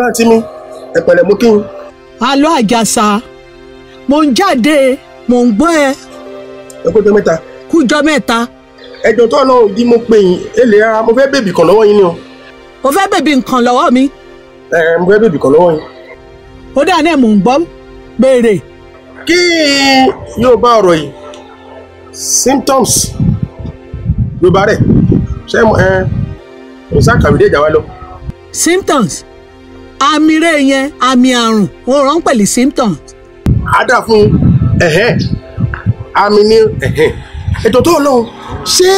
ló àǹtí mi ẹ pẹ̀lẹ́ mú kí n. alo àjàsà mò ń jáde mò ń gbọ́ ẹ ẹ kó jọ mẹ́ta. kújọ mẹ́ta ẹjọ́ tó ọlọ́run jí mo pè yín èlé ara mo fẹ́ bèbí kan lọ́wọ́ yín ni o. o fẹ́ bèbí nǹkan lọ́wọ́ mi ẹ mo fẹ́ bèbí kan lọ́wọ́ yín. ó dà náà mò ń gbọ́ béèrè kí yóò bá ọ̀rọ̀ yìí symptoms yorùbá rẹ̀ ṣé mo ẹ mo sá kàwé dé ìjà wa lọ. symptoms àmì rẹ̀ yẹn àmì àrùn ó rán pẹ̀lú symptoms á dà fún ẹ̀hẹ́n àmì ní ẹ̀hẹ́n ètò tó ọlọ́run ṣé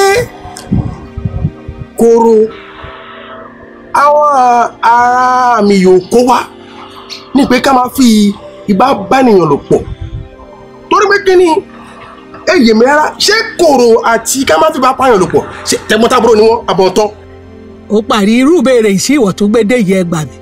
koro àwọn ará mi yóò kó wá ní pé ká máa fi ìbá bánìyàn lò pọ̀ torí pé kí ni èyí mi rárá ṣé koro àti ká máa fi bá pààyàn lò pọ̀ ṣe tẹ̀gbọ́ntàbúrò ni wọ́n àbọ̀ntán. ó parí irú béèrè sí ìwọ̀ tó gbédè yẹ ẹgbà mi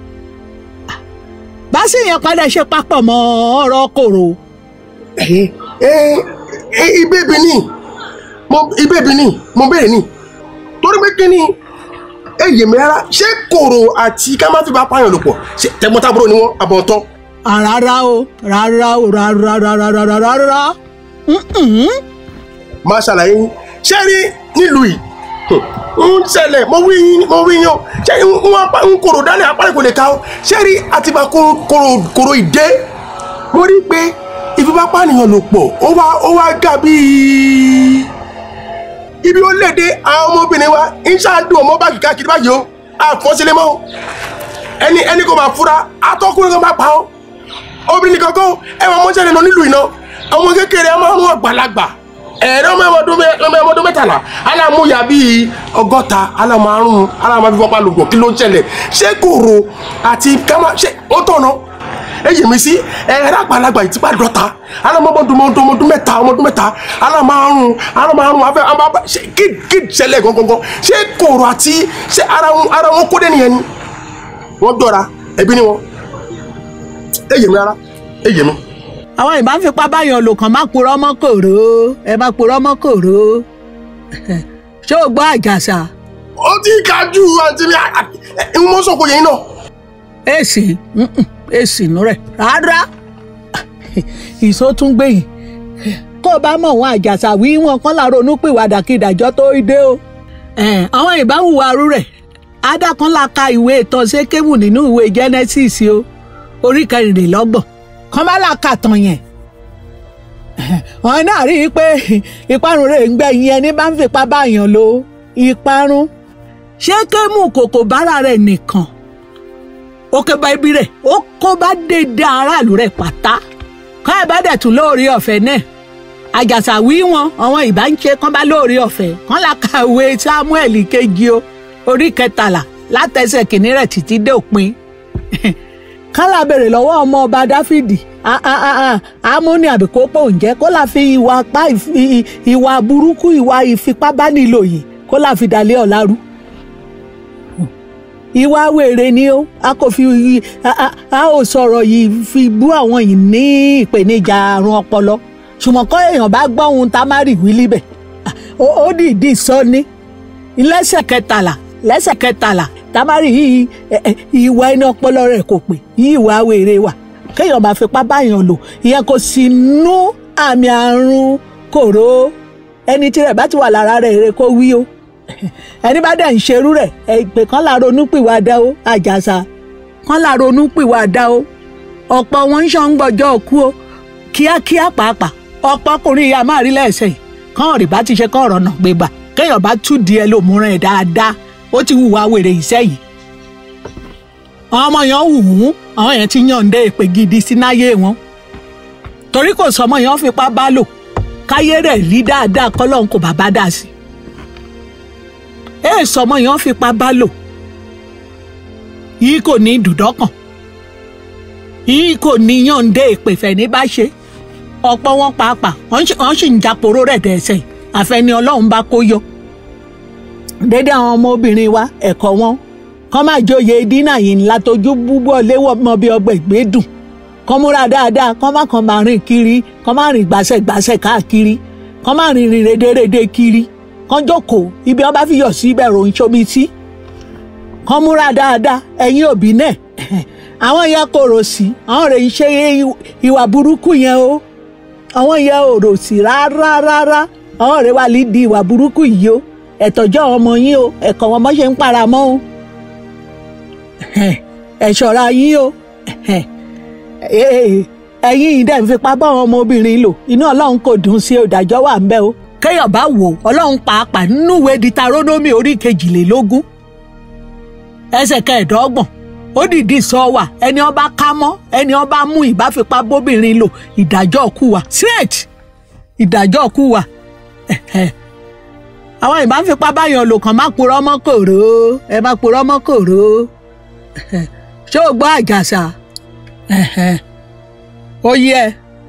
bá sì yẹn padà ṣe papọ̀ mọ́ ọ̀rọ̀ kòrò ẹ ẹ ibèbí ni mo ibèbí ni mo béèrè ni torí pé kí ni èyí mi rárá ṣé koro àti ká máa fi bá pààyàn lò pọ̀ ṣe tẹ̀gbọ́ntàbúrò ni wọ́n àbọ̀ntán. rárá o rárá o rárá rárá rárá rárá Mm-mm. máa ṣàlàyé yín ṣé rí nílùú yìí ń ṣẹlẹ̀ mo wí yín mo wí yín o ṣé ń apá ń koro dání apá kò lè ka o ṣé rí àtibá koro koro koro ìdé mo rí pé ìfipápánìyàn lò pọ̀ ó wá ó wá gà bíi ibi ó léde àwọn ọmọbìnrin wa ń ṣáàdùn ọmọ báàgì káàkiri báyìí o àfọ́sílẹ̀ mọ́ o ẹni ẹni kò máa fura atọ́kùnrin kan máa pa ọ́ obìnrin nìkan kọ́ ẹ̀wọ̀n mọ́ṣẹ́lẹ̀ lọ nílùú iná ọmọ kékeré ọmọ ọmọ àgbàlagbà ẹ̀rọ ọmọ ọmọdún mẹ́tàlá alámúyà bíi ọgọ́ta alámárùn alámárùn fipá lòpọ̀ kí ló ń ṣẹlẹ̀ ṣé kòrò àti kámá ṣé ó tọ̀nà èyí mi sí ẹ̀rọ àgbàlagbà ìtìpá dọ́ta alámọ́dún ọmọdún mẹ́ta ọmọdún mẹ́ta alámárùn alámárùn afẹ́ àbá ṣe kí kí ṣẹlẹ̀ gangan ṣé kòrò àti ṣé ara wọn ara wọn kó dé nìyẹn ni wọ́n dọ́ra ẹbí ni wọn èyí mi rárá èyí mi àwọn ìbá ń fipá báyọ̀ lò kàn má purọ́ mọ́ kòró ẹ má purọ́ mọ́ kòró ṣé o gbọ́ àjàsà ó ti kájú àǹtí mi ń mọ́ sọ̀kò yẹn náà. èsì mm-mm, èsì nù rẹ̀ rárá ìṣó tún gbẹ̀yìn kó o bá mọ̀ wọn àjàsà wí wọn kán láàárọ̀ onúpìwàdà kí ìdájọ́ tó dé o. Eh, àwọn ìbá ń hùwà arú rẹ̀ adákan la ka ìwé ìtàn sékéwù nínú ìwé Genesis o orí kẹrìnlélọ́gbọ̀n kán bá là kà tán yẹn wọn náà rí i pé ìparun rẹ̀ ń gbẹ̀yìn ẹni bá ń fipá báyàn lò ìparun ṣé kémù kòkò bára rẹ̀ nìkan ó ké bá ibi rẹ̀ ó kó bá dédé aráàlú rẹ̀ pátá kán ẹ̀ bá dẹ̀ tún lóore ọ̀fẹ́ náà àjàsà wí wọn àwọn ìbá ń ṣe kán bá lóore ọ̀fẹ́ kán là kàwé Samuel kejì o orí kẹtàlá látẹsẹ̀ kìnní rẹ̀ títí dé òpin kálá béèrè lọ́wọ́ ọmọ ọba dáfídì amóni àbíkópò ǹjẹ́ kó la fi ìwà apá ìwà burúkú ìwà ìfipábánilò yìí kó la fi dalẹ̀ ọ̀la rú ìwà wèrè ni ó a kò fi a ò sọ̀rọ̀ yìí fi bú àwọn yìí ní ìpèníjà àrùn ọpọlọ ṣùgbọ́n kọ́ èèyàn bá gbọ́ ohun tá a má rí wí líbẹ̀ ó dìídì sọ ní lẹ́sẹ̀ kẹtàlá lẹ́sẹ̀ kẹtàlá tamari yìí ìwà ẹni ọpọlọ rẹ̀ kò pé ìwà wèrè wà kéèyàn máa fipá báyàn lò ìyẹn kò sí nú àmì àrùn kòró ẹni tí rẹ̀ bá ti wà lára rẹ̀ rẹ̀ kó wí o ẹni bá dẹ̀ ń ṣerú rẹ̀ ìpè kan là ronú pìwàdà o àjàsà kan là ronú pìwàdà o ọ̀pọ̀ wọn ń ṣàn gbọ́jọ́ kú o kíákíá pàápàá ọ̀pọ̀ ọkùnrin ìyá máa rí lẹ́sẹ̀ yìí kán rí bá ti ṣe kán ọ̀rọ̀ náà gbégbà kéèyàn bá tú di ẹ lòmúrán ẹ̀ dáadáa ó ti hùwà wèrè iṣẹ́ yìí àwọn ọmọ yẹn wù ú àwọn yẹn ti yànde èpè gidi sínáyé wọn torí kò sọmọ yẹn fipá bá lò káyé rẹ̀ rí dáadáa kọ́lọ́n kò bá bá dà sí ẹ sọmọ yẹn fipá bá lò yìí kò ní dùdọ́kàn yìí kò ní yànde èpè fẹ̀ní bá ṣe ọ̀pọ̀ wọn pàápàá wọ́n sì ń japoró rẹ̀ dẹ̀sẹ̀ àfẹni ọlọ́run bá kó yọ dédé àwọn ọmọbìnrin wa ẹ̀kọ́ wọn kọ́ máa joyè dínà yìí ńlá tójú búbọ̀ léwọ́ mọ bí ọgbẹ́ ìgbédùn kọ́ múra dáadáa kọ́ má kàn máa rìn kiri kọ́ má rìn gbàsẹ̀gbàsẹ̀ káàkiri kọ́ má rìn rìn rédèrèdè kiri kọ́ jókòó ibi wọn bá fi yọ̀ sí ibẹ̀ ròyìn sómi sí kọ́ múra dáadáa ẹ̀yin òbí náà àwọn yẹn kòrò sí àwọn rẹ̀ ń ṣe ìwà burúkú yẹn o àwọn yẹn ò rò sí rárá rárá àwọn rẹ̀ wà lídìí ìwà burúkú yìí o ẹ̀tọ́jọ́ àwọn ọmọ yín o ẹ̀kọ́ wọn mọ́ ṣe ń para mọ́ o ẹ ṣọ́ra yín o ẹ̀yin yìí dẹ̀ ń fipá bá àwọn ọmọbìnrin lò inú ọlọ́run kò dùn sí ìdájọ́ wà ń bẹ̀ o kéèyàn bá wò ọlọ́run pàápàá nínú ìwé Dítarónómì orí kejìlélógún ẹsẹ̀ kẹẹ̀ẹ́dọ́gbọ̀n ó dìdí sọ wà ẹni ọba ká mọ́ ẹni ọba mú ìbáfipá bóbìnrin lò ìdájọ́ kú wa straight ìdájọ́ kú wa àwọn ìbáfipá báyọ̀ lò kàn má purọ́ mọ́ kòró ẹ má purọ́ mọ́ kòró ṣé o gbọ́ àjàsà ó yẹ.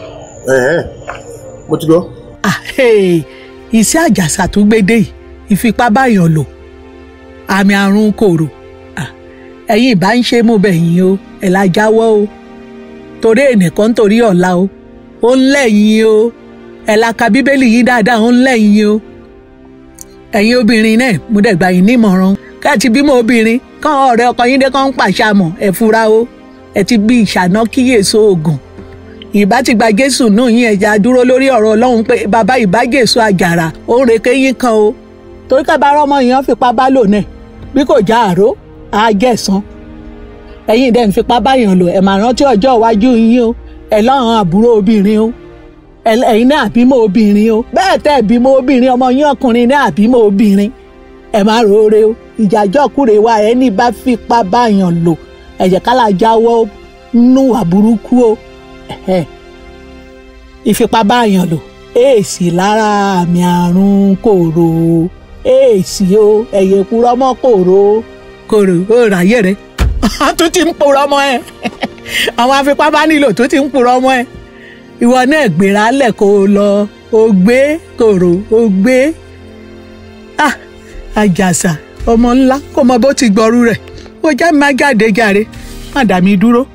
mo ti gbọ́. iṣẹ́ àjàsà tó gbédè yìí ìfipá báyọ̀ lò àmì àrùn kòrò ẹ̀yin ìbá ń ṣe mú bẹ̀yìn o ẹ̀ la jáwọ́ o torí ẹnìkan torí ọ̀la o ó ń lẹ́yìn o ẹ̀ la ka bíbélì yìí dáadáa ó ń lẹ́yìn o ẹ̀yin obìnrin náà mo dẹ̀ gbà yín nímọ̀ràn káàtì bímọ obìnrin kán ọ̀rẹ́ ọkọ yín dé kán ń pàṣàmọ̀ ẹ̀ fura o ẹ̀ ti bí ìṣáná kíyèsó oògùn ìbá ti gba jésù náà yín ẹja dúró lórí ọ̀rọ̀ ọlọ́run pé bàbá ìbá jésù àjàrà ó ń reke yín kan o torí ká bá rọ́mọ yẹn fipá bá lò náà bí kò já àró á jẹ̀sán ẹ̀yin dẹ̀ ń fipá báyàn lò ẹ̀ máa rántí ọjọ́ iwájú yín o ẹ̀ lọ́rùn àbúrò obìnrin o ẹ̀yin náà bímọ obìnrin o bẹ́ẹ̀ tẹ́ bímọ obìnrin ọmọ yín ọkùnrin náà bímọ obìnrin ẹ̀ má roore o ìjàjọ́ kúrè wa ẹni bá fipá báyàn lò ẹ̀jẹ̀ kálá jáwọ́ nù àbúrúkú o ìfipá báyàn lò èèsì lára àmì àrùn kòrò èèsì o ẹ̀yẹ kúrọ́ mọ́ kòrò kòrò ó ráyè rẹ̀ tó ti ń purọ́ mọ́ ẹ àwọn afipábánilò tó ti ń purọ́ mọ́ ẹ ìwọ náà gbéra lẹ̀ kó o lọ o gbé kòrò o gbé ah àjàsà ọmọ ńlá kò mọ bó ti gbọrú rẹ̀ ó já má jáde jàre má dà mí dúró